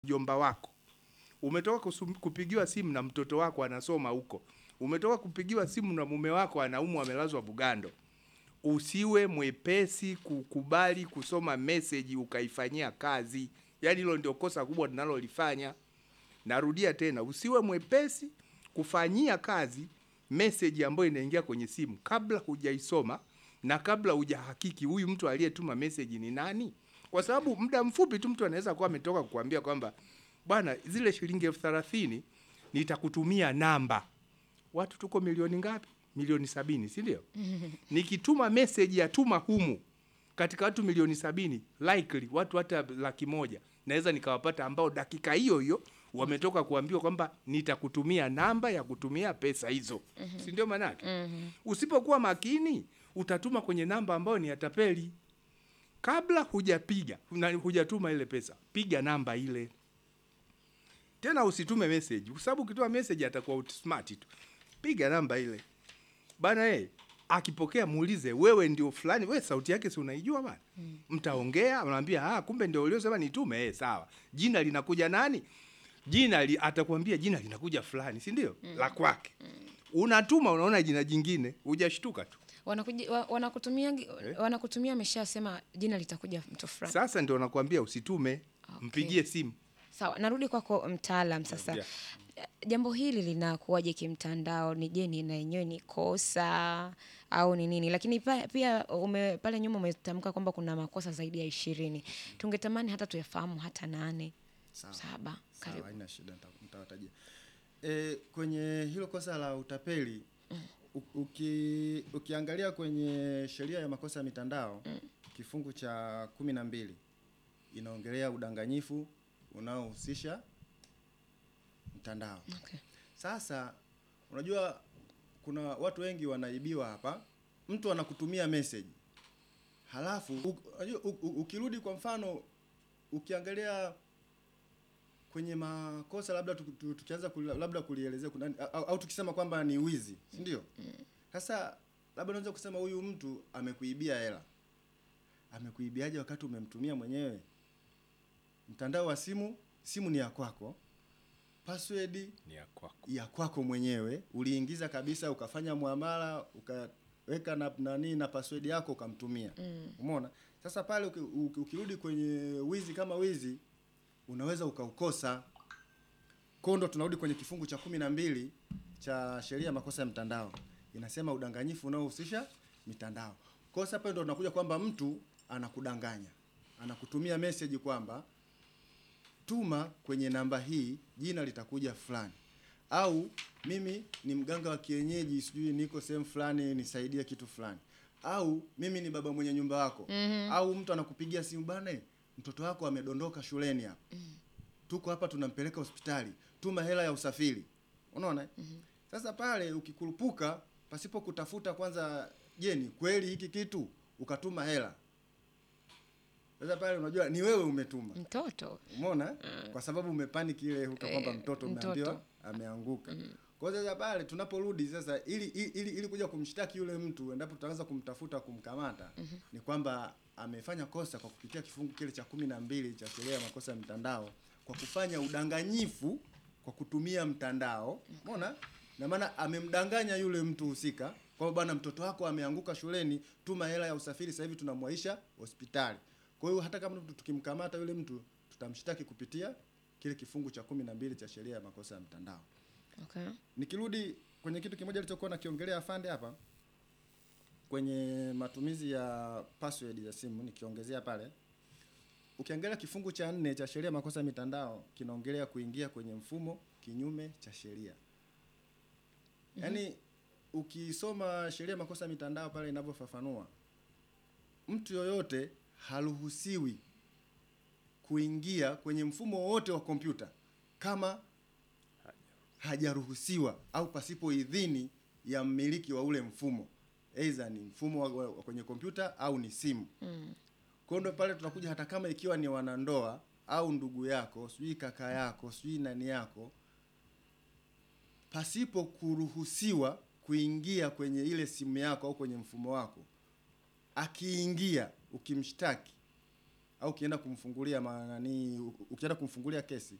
mjomba wako, umetoka kusum- kupigiwa simu na mtoto wako anasoma huko, umetoka kupigiwa simu na mume wako anaumwa amelazwa Bugando, usiwe mwepesi kukubali kusoma meseji ukaifanyia kazi. Yaani hilo ndio kosa kubwa tunalolifanya. Narudia tena, usiwe mwepesi kufanyia kazi meseji ambayo inaingia kwenye simu kabla hujaisoma na kabla hujahakiki huyu mtu aliyetuma meseji ni nani, kwa sababu muda mfupi tu mtu anaweza kuwa ametoka kukuambia kwamba bwana, zile shilingi elfu thelathini nitakutumia namba. Watu tuko milioni ngapi? Milioni sabini, si ndio? Nikituma meseji ya tuma humu katika watu milioni sabini, likely watu hata laki moja naweza nikawapata ambao dakika hiyo hiyo wametoka kuambiwa kwamba nitakutumia namba ya kutumia pesa hizo, si ndio? Manake usipokuwa makini utatuma kwenye namba ambayo ni ya tapeli. Kabla hujapiga na hujatuma ile pesa, piga namba ile tena, usitume message, kwa sababu ukituma message atakuwa outsmart tu. Piga namba ile bana, eh, akipokea muulize, wewe ndio fulani, wewe sauti yake si unaijua bana? Mtaongea, anaambia ah, kumbe ndio uliosema nitume. Eh, sawa, jina linakuja nani? Jina li, atakwambia jina linakuja fulani, si ndio? La kwake. Unatuma, unaona jina jingine, hujashtuka tu. Wanakuja, wa- wanakutumia wanakutumia ameshasema jina litakuja mtu fulani. Sasa ndio nakwambia usitume, Okay. mpigie simu. Sawa, narudi kwako mtaalam sasa. Yeah. Jambo hili linakuwaje kimtandao? Ni je, ni na yenyewe ni kosa au ni nini? Lakini pa, pia ume, pale nyuma umetamka kwamba kuna makosa zaidi ya ishirini. Tungetamani hata tuyafahamu hata nane Sawa. saba. Sawa, Karibu. haina shida, nita- nitawatajia. E, kwenye hilo kosa la utapeli u- uki, ukiangalia kwenye sheria ya makosa ya mitandao kifungu cha kumi na mbili inaongelea udanganyifu unaohusisha mtandao. Okay. Sasa unajua kuna watu wengi wanaibiwa hapa. Mtu anakutumia message halafu u- unajua, u- u- ukirudi kwa mfano ukiangalia kwenye makosa labda tu- tu- tukianza kuli- labda kulielezea kuna au, au tukisema kwamba ni wizi, si ndio? Sasa labda unaweza kusema huyu mtu amekuibia hela. Amekuibiaje wakati umemtumia mwenyewe? Mtandao wa simu, simu ni ya kwako, password Ni ya kwako. ya kwako mwenyewe uliingiza kabisa, ukafanya muamala, ukaweka na nani na password yako ukamtumia. Umeona? Sasa pale uki- uki- ukirudi kwenye wizi kama wizi, unaweza ukaukosa. Kwa ndo tunarudi kwenye kifungu cha kumi na mbili cha sheria ya makosa ya mtandao, inasema udanganyifu unaohusisha mitandao. Kwa sasa pale ndo tunakuja kwamba mtu anakudanganya, anakutumia message kwamba tuma kwenye namba hii, jina litakuja fulani, au mimi ni mganga wa kienyeji, sijui niko sehemu fulani, nisaidie kitu fulani, au mimi ni baba mwenye nyumba wako au mtu anakupigia simu bana, mtoto wako amedondoka shuleni hapa, tuko hapa tunampeleka hospitali, tuma hela ya usafiri. Unaona? Sasa pale ukikurupuka pasipo kutafuta kwanza, je, ni kweli hiki kitu, ukatuma hela sasa pale unajua ni wewe umetuma. Mtoto Umeona? Kwa sababu umepanic ile huka kwamba Eh, mtoto mtoto. umeambiwa ameanguka. Kwa hiyo sasa pale tunaporudi sasa ili, ili, ili, ili kuja kumshtaki yule mtu endapo tutaanza kumtafuta kumkamata ni kwamba amefanya kosa kwa kupitia kifungu kile cha kumi na mbili cha sheria ya makosa ya mtandao kwa kufanya udanganyifu kwa kutumia mtandao. Umeona? Na maana amemdanganya yule mtu husika kwamba bwana, mtoto wako ameanguka shuleni, tuma hela ya usafiri, sasa hivi tunamwaisha hospitali. Kwa hiyo hata kama tukimkamata yule mtu tutamshtaki kupitia kile kifungu cha kumi na mbili cha sheria ya makosa ya mtandao. okay. Nikirudi kwenye kitu kimoja alichokuwa nakiongelea afande hapa kwenye matumizi ya password ya simu, nikiongezea pale, ukiangalia kifungu cha nne cha sheria ya makosa ya mitandao kinaongelea kuingia kwenye mfumo kinyume cha sheria. Yaani ukisoma sheria ya makosa ya mitandao pale inavyofafanua, mtu yoyote haruhusiwi kuingia kwenye mfumo wowote wa kompyuta kama hajaruhusiwa au pasipo idhini ya mmiliki wa ule mfumo, aidha ni mfumo wa, wa, wa kwenye kompyuta au ni simu. Kwa hiyo ndo pale tunakuja, hata kama ikiwa ni wanandoa au ndugu yako, sijui kaka yako, sijui nani yako, pasipo kuruhusiwa kuingia kwenye ile simu yako au kwenye mfumo wako, akiingia ukimshtaki au ukienda kumfungulia ma- nani ukienda kumfungulia kesi